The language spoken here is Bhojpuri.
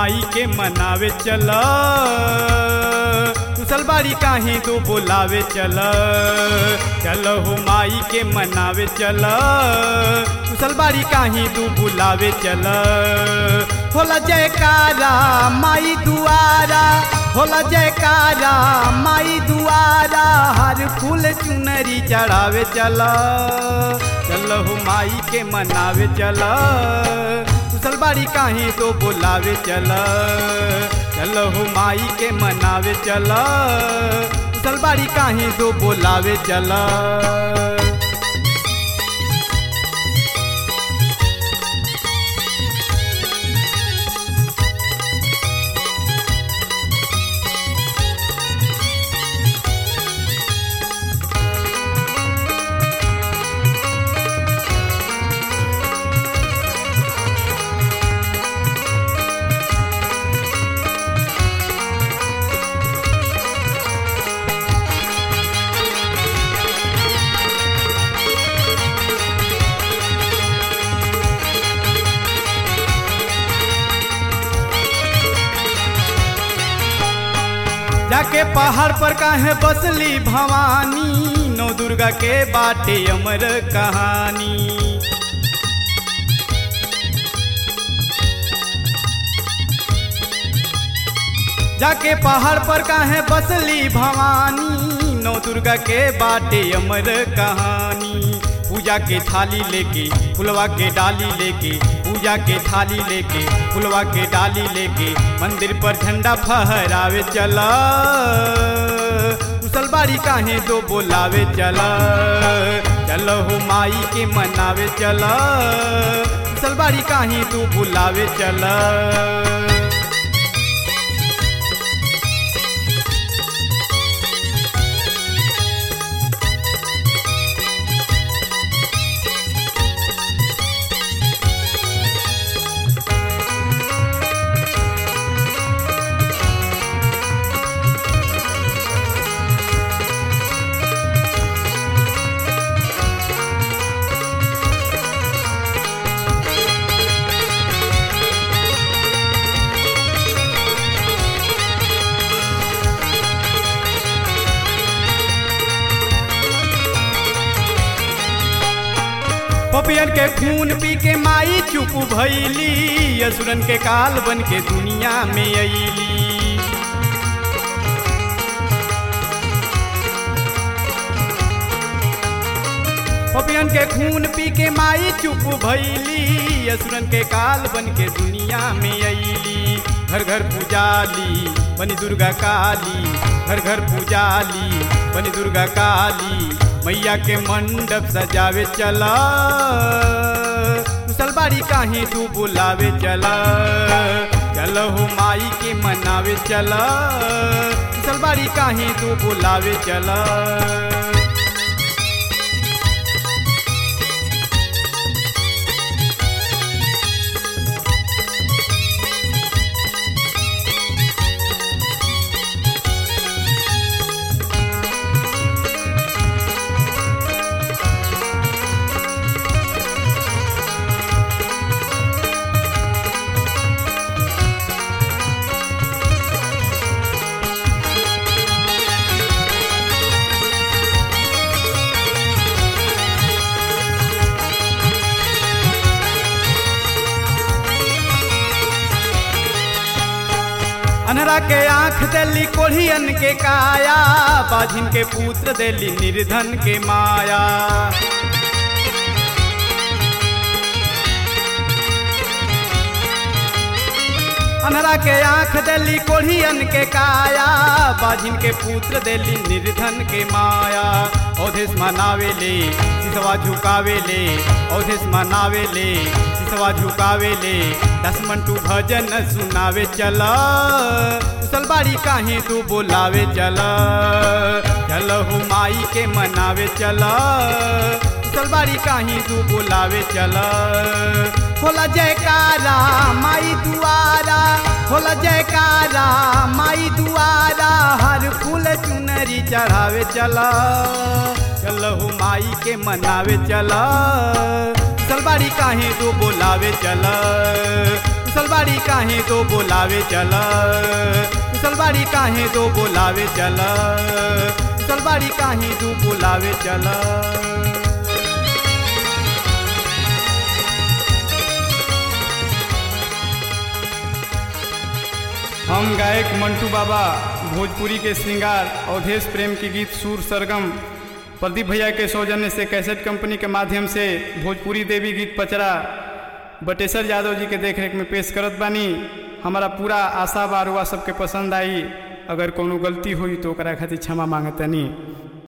माई के मनावे चल कुशलबाड़ी काहे तो बोलावे चल चल हो माई के मनावे चल कुशलबाड़ी काहे तू बुलावे चल होला जयकारा माई दुआरा होला जयकारा माई दुआरा हर फूल चुनरी चढ़ावे चल चल हो माई के मनावे चल कुशलबाड़ी काहे तो बोलावे चल चल हो माई के मनावे चल कुशलबाड़ी काहे तो बोलावे चल जाके पहाड़ पर काहे बसली भवानी नौ दुर्गा के बाटे अमर कहानी जाके पहाड़ पर काहे बसली भवानी नौ दुर्गा के बाटे अमर कहानी पूजा के थाली लेके फुलवा के डाली लेके पूजा के थाली लेके फुलवा के डाली लेके मंदिर पर झंडा फहरावे चला कुशलबाड़ी काहे दो बोलावे चला चल हो माई के मनावे चला कुशलबाड़ी काहे तू बुलावे चला पपियन के खून पी के माई चुप भैली असुरन के काल बन के दुनिया में अली पपियन के खून पी के माई चुप भैली असुरन के काल बन के दुनिया में अली घर घर पूजाली बनी दुर्गा काली घर घर पूजाली बनी दुर्गा काली मैया के मंडप सजावे चला कुशलबाड़ी काहे तू बुलावे चला चल हो माई के मनावे चला कुशलबाड़ी काहे तू बुलावे चला अनहरा के आंख देली कोढ़ियन के काया बाझिन के पुत्र देली निर्धन के माया अनहरा के आंख देली कोढ़ियन के काया बाझिन के पुत्र देली निर्धन के माया औधेश मनावे ले सिसवा झुकावे ले औधेश मनावे ले सिसवा झुकावे ले दस मंटू भजन सुनावे चला कुशलबाड़ी काहे तू बोलावे चला चल हो माई के मनावे चला कुशलबाड़ी काहे तू बोलावे चला होला जयकारा माई दुआरा होला जयकारा माई दुआरा हर फूल चुनरी चढ़ावे चला चल हो माई के मनावे चला सलबाड़ी काहे तो बोलावे चला सलवारी काहे तो बोलावे चल सलवारी काहे तो बोलावे चल सलवारी काहे तो बोलावे चल हम गायक मंटू बाबा भोजपुरी के श्रृंगार अवधेश प्रेम के गीत सुर सरगम प्रदीप भैया के सौजन्य से कैसेट कंपनी के माध्यम से भोजपुरी देवी गीत पचरा बटेश्वर यादव जी के देखरेख में पेश करत बानी हमारा पूरा आशा बारुआ सबके पसंद आई अगर कोनो गलती हुई तो ओकरा खातिर क्षमा मांगतनी